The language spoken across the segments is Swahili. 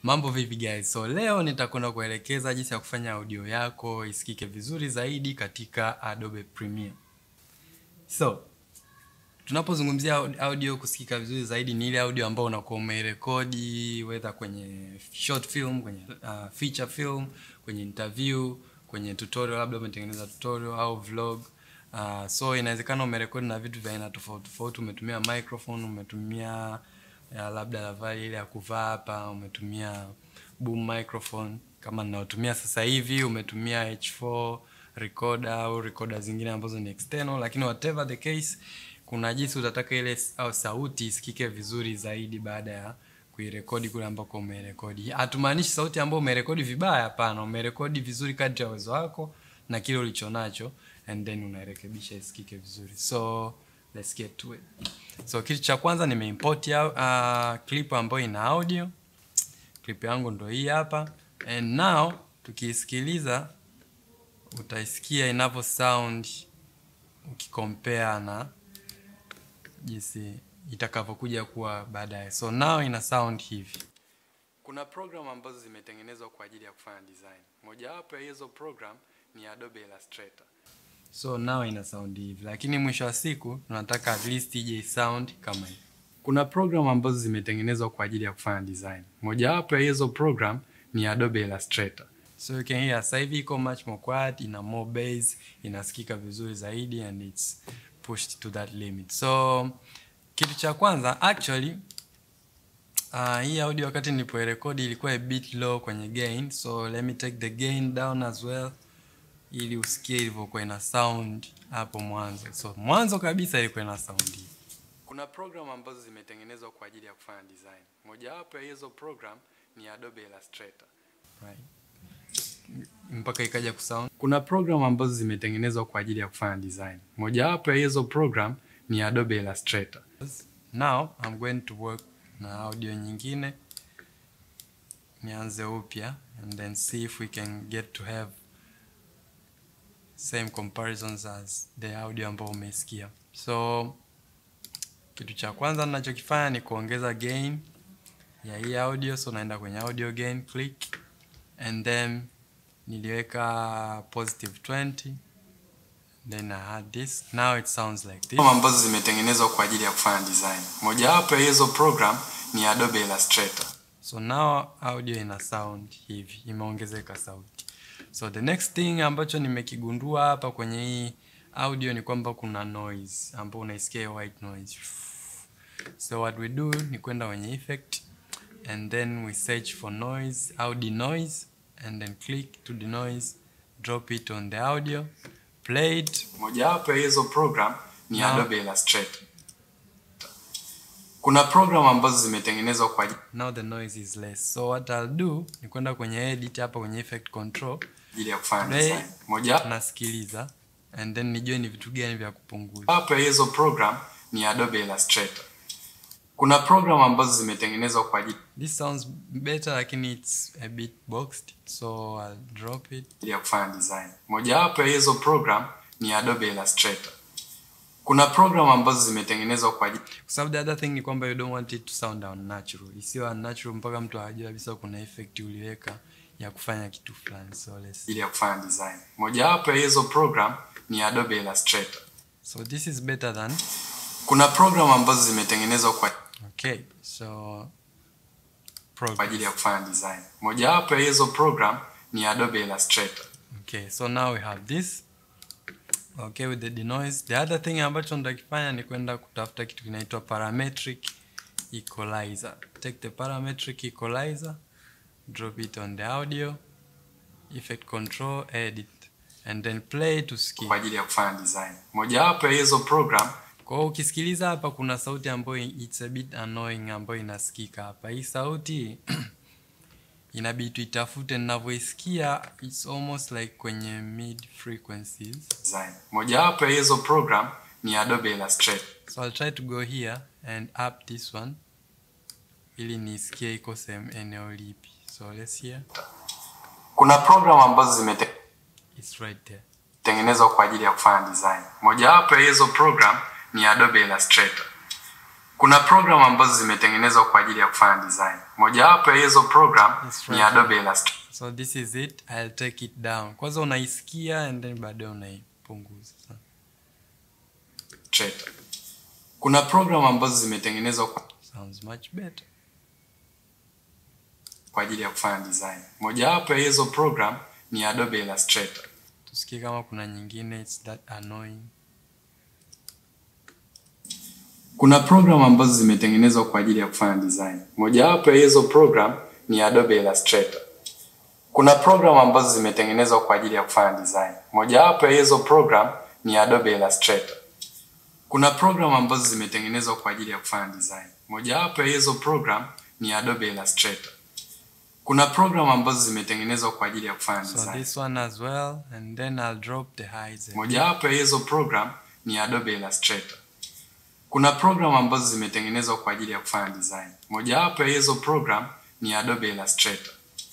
Mambo vipi guys? So leo nitakwenda kuelekeza jinsi ya kufanya audio yako isikike vizuri zaidi katika Adobe Premiere. So, tunapozungumzia audio kusikika vizuri zaidi ni ile audio ambayo unakuwa umerekodi whether kwenye short film, kwenye uh, feature film, kwenye interview, kwenye tutorial labda umetengeneza tutorial au vlog. Uh, so inawezekana umerekodi na vitu vya aina tofauti tofauti, umetumia microphone, umetumia ya labda lavali ile ya kuvaa hapa, umetumia boom microphone kama ninaotumia sasa hivi, umetumia H4 recorder au recorder zingine ambazo ni external, lakini whatever the case, kuna jinsi utataka ile au sauti isikike vizuri zaidi baada ya kuirekodi kule ambako umerekodi. Hatumaanishi sauti ambayo umerekodi vibaya, hapana. Umerekodi vizuri kadri ya uwezo wako na kile ulichonacho, and then unairekebisha isikike vizuri. So let's get to it. So kitu cha kwanza nimeimport uh, clip ambayo ina audio. Clip yangu ndo hii hapa, and now tukiisikiliza utaisikia inavyo sound ukikompare na jinsi itakavyokuja kuwa baadaye. So now ina sound hivi. Kuna program ambazo zimetengenezwa kwa ajili ya kufanya design. Mojawapo ya hizo program ni Adobe Illustrator. So now ina sound hivi, lakini mwisho wa siku tunataka at least ije sound kama hivi. Kuna program ambazo zimetengenezwa kwa ajili ya kufanya design. Mojawapo ya hizo program ni Adobe Illustrator. So you can hear sasa hivi iko much more quiet, ina more bass, inasikika vizuri zaidi and it's pushed to that limit. So kitu cha kwanza actually uh, hii audio wakati nilipoirekodi ilikuwa a bit low kwenye gain, so let me take the gain down as well ili usikie ilivyokuwa ina sound hapo mwanzo. So mwanzo kabisa ilikuwa ina sound hii. Kuna program ambazo zimetengenezwa kwa ajili ya kufanya design. Mojawapo ya hizo program ni Adobe Illustrator. Right. Mpaka ikaja kusound. Kuna program ambazo zimetengenezwa kwa ajili ya kufanya design. Mojawapo ya hizo program ni Adobe Illustrator. Now I'm going to work na audio nyingine. Nianze upya and then see if we can get to have same comparisons as the audio ambayo umesikia. So kitu cha kwanza ninachokifanya ni kuongeza gain ya hii audio, so naenda kwenye audio gain, click and then niliweka positive 20 then I had this. Now it sounds like this. Ambazo zimetengenezwa kwa ajili ya kufanya design. Mojawapo ya hizo program ni Adobe Illustrator. So now audio ina sound hivi, imeongezeka sauti. So the next thing ambacho nimekigundua hapa kwenye hii audio ni kwamba kuna noise ambapo unaisikia white noise. So what we do ni kwenda kwenye effect and then we search for noise au denoise and then click to denoise, drop it on the audio, play it. Mojawapo ya hizo program ni Now- Adobe Illustrator. Kuna program ambazo zimetengenezwa kwa ajili now the noise is less. So what I'll do ni kwenda kwenye edit hapa kwenye effect control ajili ya kufanya Play. design. Moja nasikiliza and then nijue ni vitu gani vya kupunguza. wapo ya hizo program ni Adobe Illustrator. Kuna program ambazo zimetengenezwa kwa ajili This sounds better lakini it's a bit boxed so I'll drop it. ya kufanya design. Mojawapo ya hizo program ni Adobe Illustrator. Kuna program ambazo zimetengenezwa kwa ajili Kwa sababu the other thing ni kwamba you don't want it to sound unnatural. Isiwe unnatural mpaka mtu ajue kabisa kuna effect uliweka ya kufanya kitu fulani. So let's ya kufanya design. Mojawapo ya hizo program ni Adobe Illustrator. So this is better than Kuna program ambazo zimetengenezwa kwa okay. So kwa progress. ajili ya kufanya design. Mojawapo ya hizo program ni Adobe Illustrator. Okay, so now we have this. Okay, with the denoise. The other thing ambacho nitakifanya ni kwenda kutafuta kitu kinaitwa parametric equalizer. Take the parametric equalizer, drop it on the audio, effect control, edit, and then play to kwa skip. ajili ya kufanya design. Mojawapo ya hizo program Kwa hiyo ukisikiliza hapa kuna sauti ambayo it's a bit annoying ambayo inasikika hapa. Hii sauti inabidi tuitafute, ninavyoisikia it's almost like kwenye mid frequencies. design. Mojawapo ya hizo program ni Adobe Illustrator. So I'll try to go here and up this one ili nisikie iko sehemu eneo lipi. So let's hear. Kuna program ambazo It's right there. zimetengenezwa kwa ajili ya kufanya design. Mojawapo ya hizo program ni Adobe Illustrator. kuna program ambazo zimetengenezwa kwa ajili ya kufanya design. Mojawapo ya hizo program Yes, ni right. Adobe Illustrator. so this is it i'll take it down kwanza unaisikia and then baadaye unaipunguza Kuna program ambazo zimetengenezwa kwa sounds much better kwa ajili ya kufanya design. Mojawapo ya hizo program ni Adobe Illustrator. tusikie kama kuna nyingine it's that annoying Kuna program ambazo zimetengenezwa kwa ajili ya kufanya design. Mojawapo ya hizo program ni Adobe Illustrator. Kuna program ambazo zimetengenezwa kwa ajili ya kufanya design. Mojawapo ya hizo program ni Adobe Illustrator. Kuna program ambazo zimetengenezwa kwa ajili ya kufanya design. Mojawapo ya hizo program ni Adobe Illustrator. Kuna program ambazo zimetengenezwa kwa ajili ya kufanya so design. this one as well and then i'll drop the highs again. Mojawapo ya hizo program ni Adobe Illustrator. Kuna program ambazo zimetengenezwa kwa ajili ya kufanya design. Mojawapo ya hizo program ni Adobe Illustrator.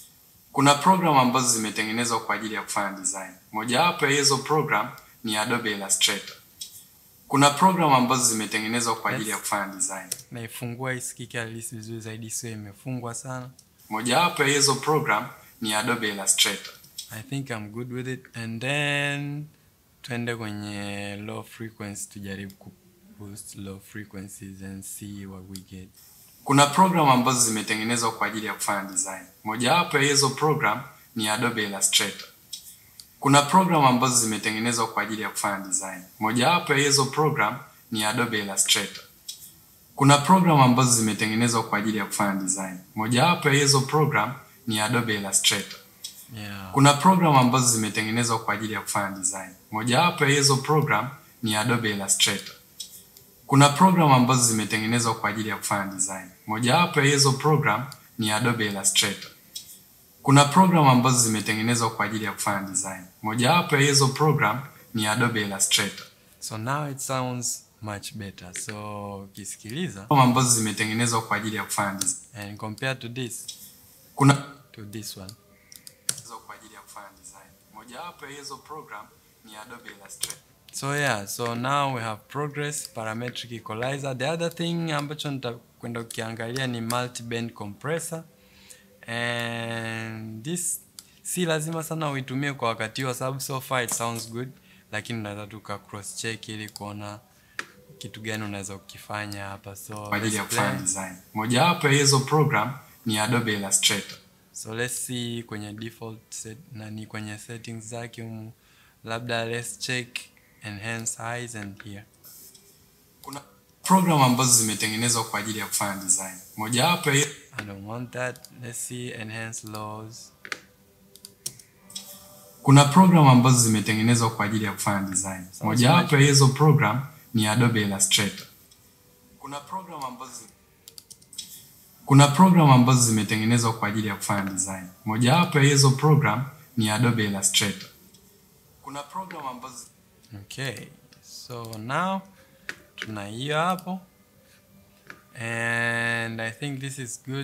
Kuna program ambazo zimetengenezwa kwa ajili ya kufanya design. Mojawapo ya hizo program ni Adobe Illustrator. Kuna program ambazo zimetengenezwa kwa ajili ya kufanya design. naifungua isikike at least vizuri zaidi sio imefungwa sana Mojawapo ya hizo program ni Adobe Illustrator. i think i'm good with it and then tuende kwenye low frequency tujaribu ku boost low frequencies and see what we get Kuna program ambazo zimetengenezwa kwa ajili ya kufanya design. Mojawapo ya hizo program ni Adobe Illustrator. Kuna program ambazo zimetengenezwa kwa ajili ya kufanya design. Mojawapo ya hizo program ni Adobe Illustrator. Kuna program ambazo zimetengenezwa kwa ajili ya kufanya design. Mojawapo ya hizo program ni Adobe Illustrator. yeah Kuna program ambazo zimetengenezwa kwa ajili ya kufanya design. Mojawapo ya hizo program ni Adobe Illustrator. Kuna program ambazo zimetengenezwa kwa ajili ya kufanya design. Mojawapo ya hizo program ni Adobe Illustrator. Kuna program ambazo zimetengenezwa kwa ajili ya kufanya design. Mojawapo ya hizo program ni Adobe Illustrator. so now it sounds much better so ukisikiliza Program ambazo zimetengenezwa kwa ajili ya kufanya design. and compared to this Kuna to this one kwa ajili ya kufanya design. Mojawapo ya hizo program ni Adobe Illustrator. so yeah so now we have progress parametric equalizer the other thing ambacho nitakwenda ukiangalia ni multi band compressor and this si lazima sana uitumie kwa wakati wa sababu so far it sounds good lakini unaweza tu ka cross check ili kuona kitu gani unaweza ukifanya hapa so kwa ajili ya let's kufanya play. design. Mojawapo ya hizo program ni Adobe Illustrator. so let's see kwenye default set, nani kwenye settings zake humu labda let's check enhance highs and here Kuna program ambazo zimetengenezwa kwa ajili ya kufanya design. Mojawapo ya I don't want that. Let's see enhance laws. kuna program ambazo zimetengenezwa kwa ajili ya kufanya design. Mojawapo ya hizo program ni Adobe Illustrator. Kuna program ambazo zi- kuna program ambazo zimetengenezwa kwa ajili ya kufanya design. Mojawapo ya hizo program ni Adobe Illustrator. Kuna program ambazo Okay, so now tuna hiyo hapo and I think this is good.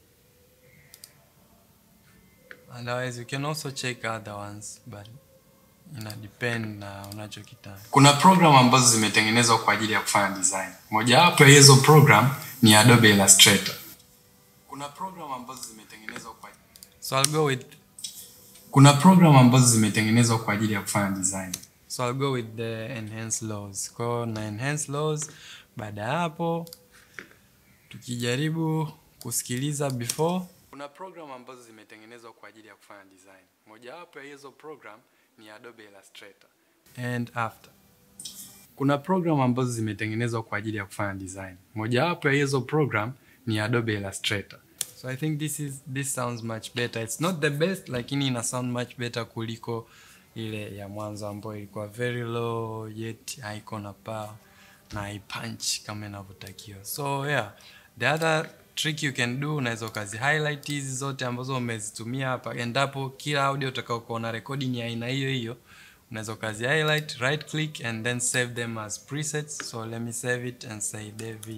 Otherwise you can also check other ones but ina depend na unachokitaka. Kuna program ambazo zimetengenezwa kwa ajili ya kufanya design. Mojawapo ya hizo program ni Adobe Illustrator. Kuna program ambazo zimetengenezwa kwa So I'll go with Kuna program ambazo zimetengenezwa kwa ajili ya kufanya design. so I'll go with the enhance laws. Kwa hiyo na enhance laws baada ya hapo tukijaribu kusikiliza before Kuna program ambazo zimetengenezwa kwa ajili ya kufanya design. Mojawapo ya hizo program ni Adobe Illustrator. and after. Kuna program ambazo zimetengenezwa kwa ajili ya kufanya design. Mojawapo ya hizo program ni Adobe Illustrator. So I think this is this sounds much better. It's not the best lakini ina sound much better kuliko ile ya mwanzo ambayo ilikuwa very low yet haiko na power na haipunch kama inavyotakiwa. So yeah, the other trick you can do unaweza ukazi highlight hizi zote ambazo umezitumia hapa endapo kila audio utakaokuwa na rekodi ni aina hiyo hiyo unaweza ukazi highlight right click and then save them as presets so let me save it and say david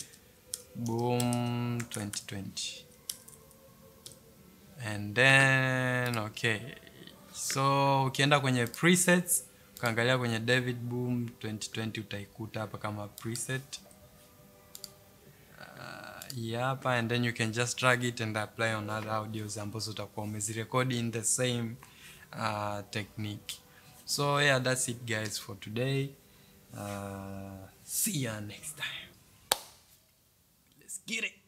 boom 2020 and then okay so ukienda kwenye presets ukaangalia kwenye david boom 2020 utaikuta hapa kama preset hii hapa and then you can just drag it and apply on other audios ambazo utakuwa umezirekodi in the same uh, technique so yeah that's it guys for today uh, see ya next time let's get it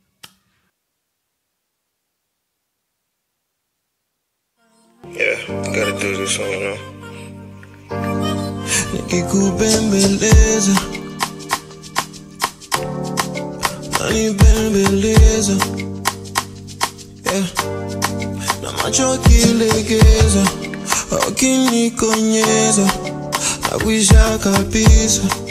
Yeah, gotta do this one, you know. nikikubembeleza nanibembeleza yeah. na macho akilegeza akinikonyeza na kuisha kabisa